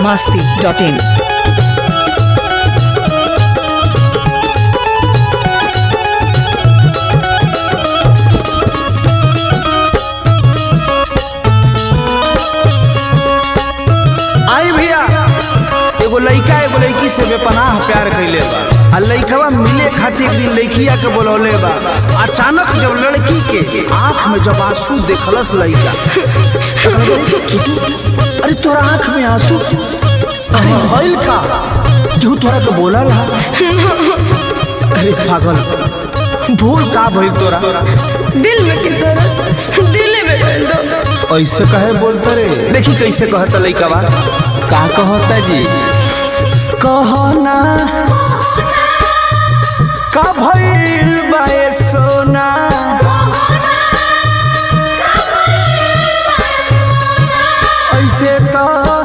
masti.in. आई भैया एगो लइका एगो लइकी से बेपनाह प्यार कैले बा आ लइकवा मिले खातिर एक दिन लइकिया के बोलौले बा अचानक जब लड़की के आंख में जब आंसू देखलस लइका तो कहले, "किटू, अरे तोरा आंख में आंसू अरे भइल का केहू तोरा के बोला ला अरे पागल भूल का भइल तोरा दिल में की तरह दिल में कर दो ऐसे कहे बोलते रे देखी कैसे कहता लइकवा का कहता जी कहना का भइल बाए सोना ऐसे तो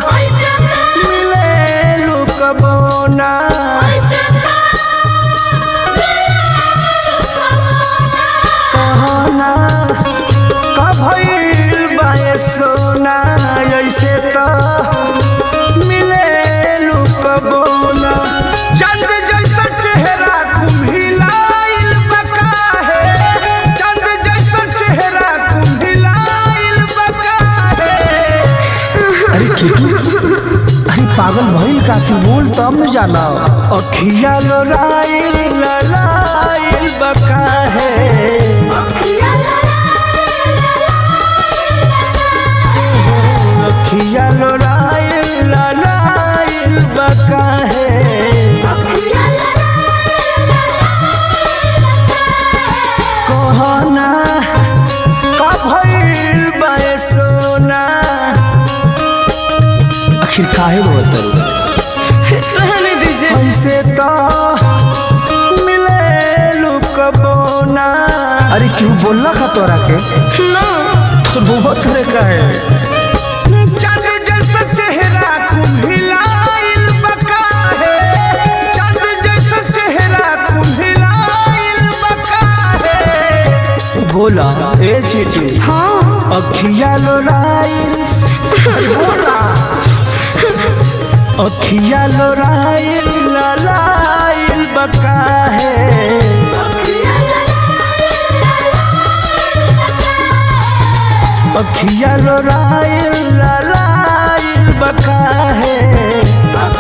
मिले लुकबोना कहना का भइल बाए सोना ऐसे तो मिले लुकबोना चंद जैसा चेहरा कुम्हिलाइल बका है चंद जैसा चेहरा कुम्हिलाइल बका है अरे किटू अरे पागल भइल का तू बोल तब न जाना अखिया लोराइल ललाइल बका है अखिया लोराइल ललाइल बका है कहना का भइल बाए सोना आखिर काहे बोलत रहने दीजिए ऐसे तो मिले लुकबोना अरे क्यों बोलना का तोरा के ना तो बहुत तरह का है चंद जैसा चेहरा कुम्हिलाइल बका है चंद जैसा चेहरा कुम्हिलाइल बका है बोला ए चीटी हाँ अखिया लोराइल बोला अखिया लोराइल ललाइल बका है अखिया लोराइल ललाइल बका है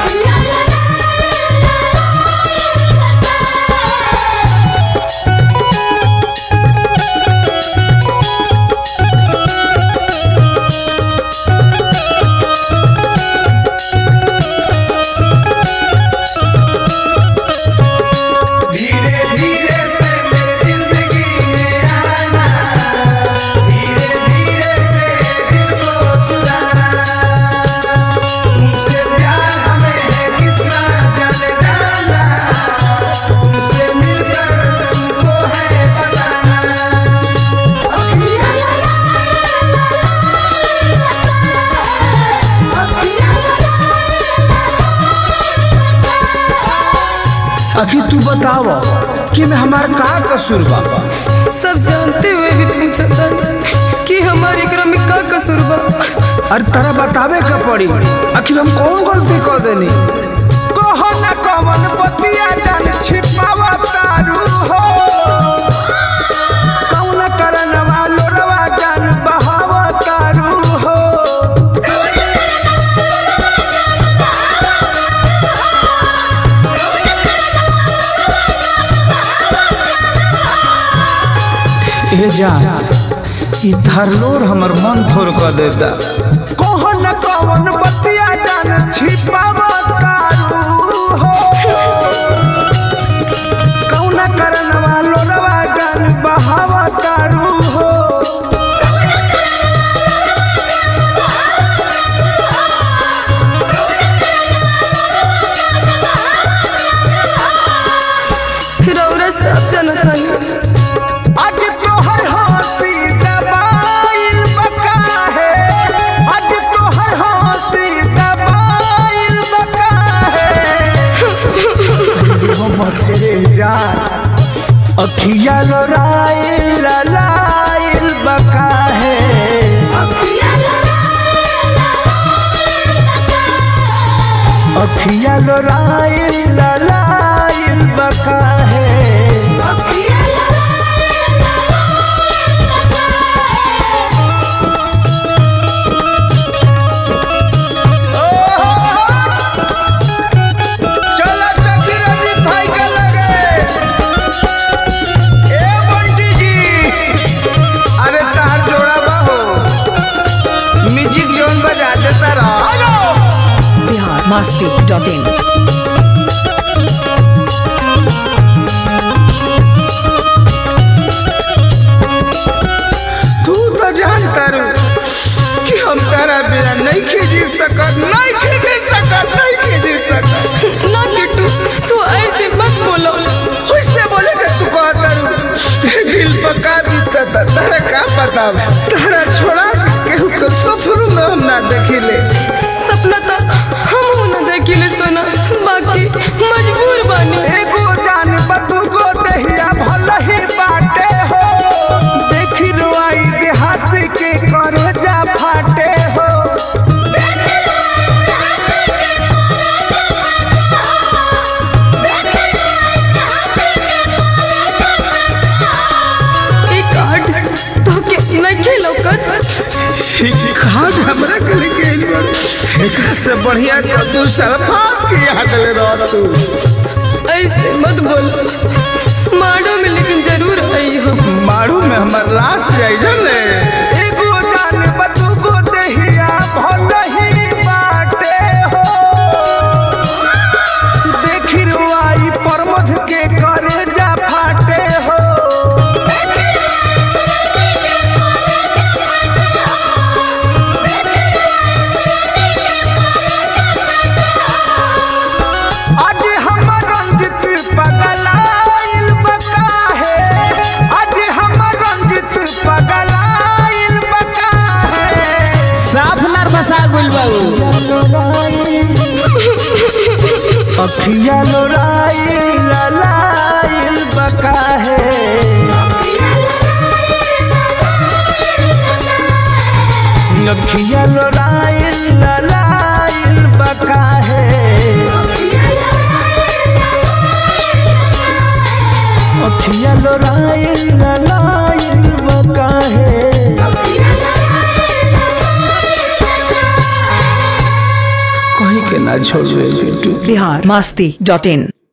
धीरे धीरे से मेरी जिंदगी में आना धीरे धीरे से दिल को चुराना तुमसे प्यार हमें है कितना जाने जाना तुमसे मिलकर तुमको है बताना आखिर तू बताव कि मैं हमार का कसूर बा सब जानते हुए भी पूछा था कि हमारे एकरा में का कसूर बा अरे तारा बतावे का पड़ी आखिर हम कौन गलती कर देनी कहो न कवन बतिया जान छिपावा तारू हो कौन करन वालो रवा जान बहावा तारू हो ए जान ई धरलोर हमर मन थोर कर देता कौन न कौन बतिया जान छिपावा तारू हो कौन करन वालो रवा जान बहावा तारू हो रौरा सब जानता है आज तोहर हंसी दबाइल बका है आज तोहर हंसी दबाइल बका है मोहम्मद तेरे जान अखिया लोराइल ललाइल बका है अखिया लोराइल ललाइल बका है चला चकी रजी थाई के लगे ए बंटी जी अरे तार जोड़ा बाहो म्यूजिक जोन बजा देता रहा बिहार मस्ती डॉट इन तू तो जानता रू कि हम तारा बिना नहीं खींच सकत नहीं खींच सकत नहीं खींच सकत ना किट्टू तू ऐसे मत बोलो उससे बोले कि तू कहता रू दिल पका बीतता तारा का पता बा? तारा छोड़ा के केहू के सफर में हम ना देखिले सपना था हम हूं ना देखिले सोना बाकी मजबूर बानी एगो जान बदुगो दहिया भल ही बाटे हो देखी रुआई देहात के करे जा फाटे हो ई कार्ड तो के नहीं खेलो कर खाद हमरा के लेके आइल बाड़े। एकरा से बढ़िया तो तू सरफास के याद ले रह तू ऐसे मत बोलो माडो में लेकिन जरूर आई हो मारू में हमर लाश जाई जने एगो जान बदुगो दहिया भल ही बाटे हो देखी रुआई परमध के करे जा फाटे हो आज हमर रंजित पगलाइल बका है आज हमर रंजित पगलाइल बका है साफ नर बसा गुल बाबू अखिया लोराइल ललाइल बका है अखिया लोराइल ललाइल बका है अखिया लोराइल ललाइल बका है कहीं के ना छोड़े बिट्टू बिहार मस्ती डॉट इन